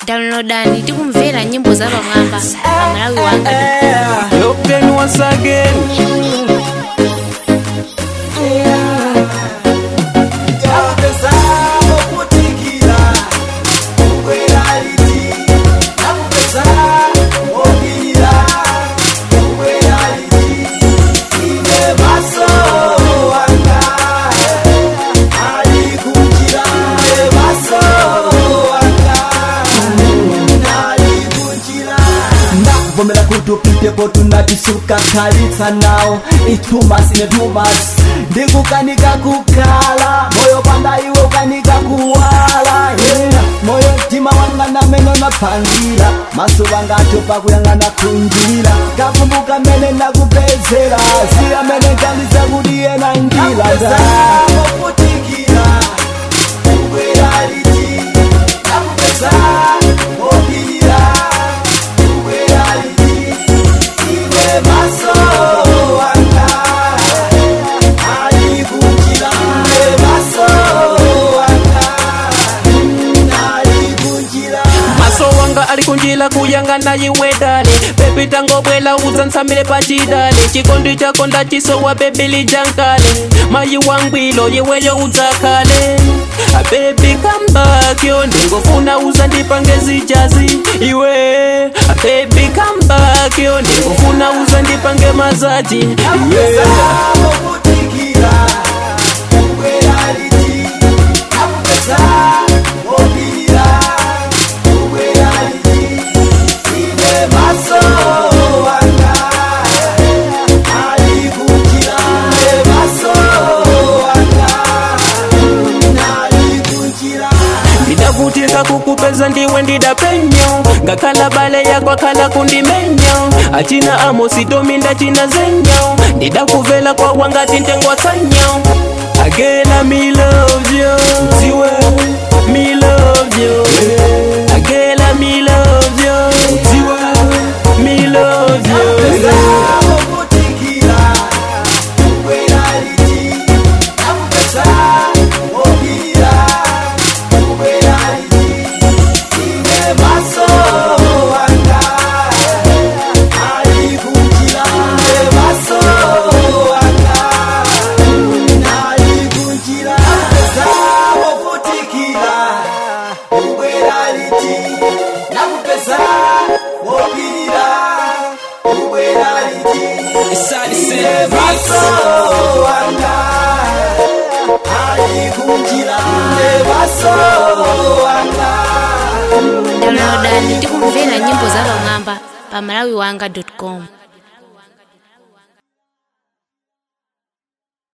downloadani tikumvera nyimbo za pamwamba pa malawi wanga Open once again. vomera kuti upitepo tunatisuka khalitsa nawo itumas ine tumas ndikukanika kukhala moyo panda iwe ukanika kuwala yeah. moyo mtima wanga namene unaphangira maso wanga atopa kuyang'ana kunjira kakumbuka mene nakupezera si amene nkandiza kuti yena njira maso wanga ali kunjila kuyang'ana iwe dale bebi tangobwela udza ntsamile pachidale chikondi chako ndachisowa bebi lijankale mayi wangwilo iweyo udzakhale bebi kambakyo ndingofuna uza ndipange zijazi iwe bebi kambakyo ndingofuna uza ndipange mazaji iwe ndidavutika kukupeza ndiwe ndidapenyo ngakhala bale yako akhala kundimenya achina amositomi ndachina zenyo ndidakuvela kwa wangati ntengwatsanya agela me love you dziwe me love you agela me love you dziwe me love you downloadani tikumvera nyimbo za pamwamba pa malawi wanga com